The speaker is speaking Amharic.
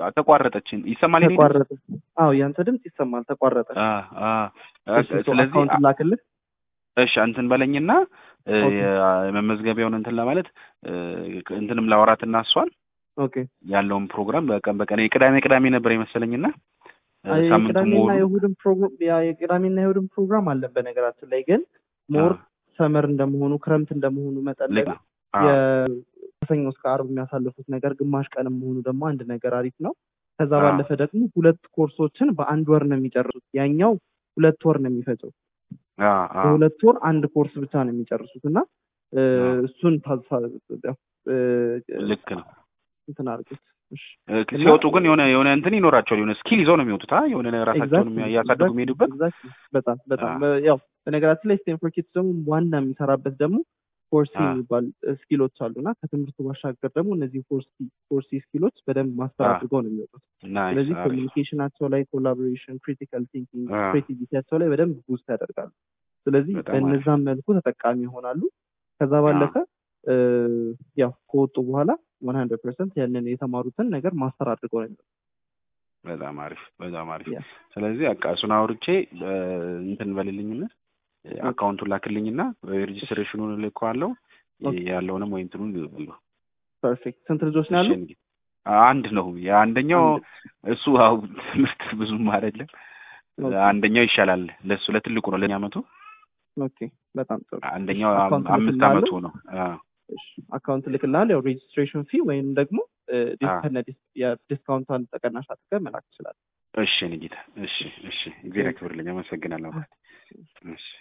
ተቋረጠችን። ይሰማል? የኔ ድምፅ? ተቋረጠ። አዎ ያንተ ድምፅ ይሰማል። ተቋረጠ። አ አ እሺ፣ ሶ ስለዚህ አካውንት ላክልህ። እሺ እንትን በለኝና እ፣ ኦኬ የመመዝገቢያውን እንትን ለማለት እ፣ እንትንም ላወራትና እሷን ኦኬ። ያለውን ፕሮግራም በቀን በቀን የቅዳሜ ቅዳሜ ነበር የመሰለኝና እ፣ አይ ሳምንቱ የቅዳሜና ሙሉ የእሑድን ፕሮግራም ያ የቅዳሜና የእሑድን ፕሮግራም አለን። በነገራችን ላይ ግን ሞር አ፣ ሰመር እንደመሆኑ ክረምት እንደመሆኑ መጠን ልክ ደግሞ ነው። አ፣ ከሰኞ እስከ ዓርብ የሚያሳልፉት ነገር ግማሽ ቀንም መሆኑ ደግሞ አንድ ነገር አሪፍ ነው። ከዛ አ፣ ባለፈ ደግሞ ሁለት ኮርሶችን በአንድ ወር ነው የሚጨርሱት። ያኛው ሁለት ወር ነው የሚፈጀው። አ፣ አ፣ በሁለት ወር አንድ ኮርስ ብቻ ነው የሚጨርሱት እና እ፣ አ፣ እሱን ታሳ- እ፣ ልክ ነው። እንትን አድርጉት እሺ። እ፣ እና ሲወጡ ግን የሆነ የሆነ እንትን ይኖራቸዋል። የሆነ ስኪል ይዘው ነው የሚወጡት። አ የሆነ ራሳቸውን ኤግዛክትሊ እያሳደጉ ኤግዛክትሊ የሚሄዱበት ኤግዛክትሊ በጣም አ፣ በጣም በ- ያው በነገራችን ላይ ስቴንፎርድ ኪድስ ደግሞ ዋና የሚሰራበት ደግሞ ፎርሲ አ፣ የሚባል ስኪሎች አሉ እና ከትምህርቱ ባሻገር ደግሞ እነዚህ ፎርሲ ፎርሲ ስኪሎች በደንብ ማስተር አ፣ አድርገው ነው የሚወጡት። ናይስ ስለዚህ አሪፍ ኮሚኒኬሽናቸው ላይ፣ ኮላቦሬሽን፣ ክሪቲካል ቲንኪንግ፣ አ፣ ክሬቲቪቲያቸው ላይ በደንብ ቡስት ያደርጋሉ። ስለዚህ በጣም አሪፍ በእነዛም መልኩ ተጠቃሚ ይሆናሉ። ከዛ አ፣ ባለፈ እ፣ ያው ከወጡ በኋላ ዋን ሀንድረድ ፐርሰንት ያንን የተማሩትን ነገር ማስተር አድርገው ነው የሚወጡት። በጣም አሪፍ በጣም አሪፍ። ያ ስለዚህ በቃ እሱን አውርቼ እ፣ እንትን በልልኝና ኦኬ አካውንቱን ላክልኝና ሬጅስትሬሽኑን እልከዋለሁ ኦኬ ያለውንም ወይ እንትኑን ፐርፌክት። ስንት ልጆች ነው እሺ ያሉ? እንግዲህ አንድ ነው የአንደኛው አንድ እሱ አው ትምህርት ብዙም አይደለም ኦኬ አንደኛው ይሻላል ለሱ ለትልቁ ነው ለኛ አመቱ ኦኬ በጣም ጥሩ። እሺ አንደኛው አም- አካውንት አምስት ልክልሃለሁ። አመቱ ነው አ እሺ አካውንት ልክልሃለሁ። ያው ሬጅስትሬሽን ፊ ወይም ደግሞ አ የዲስካውንቷን ተቀናሽ አድርገህ መላክ ትችላለህ። እሺ ንጌታ እሺ እሺ እግዚአብሔር ቴንክ ያክብርልኝ አመሰግናለሁ እሺ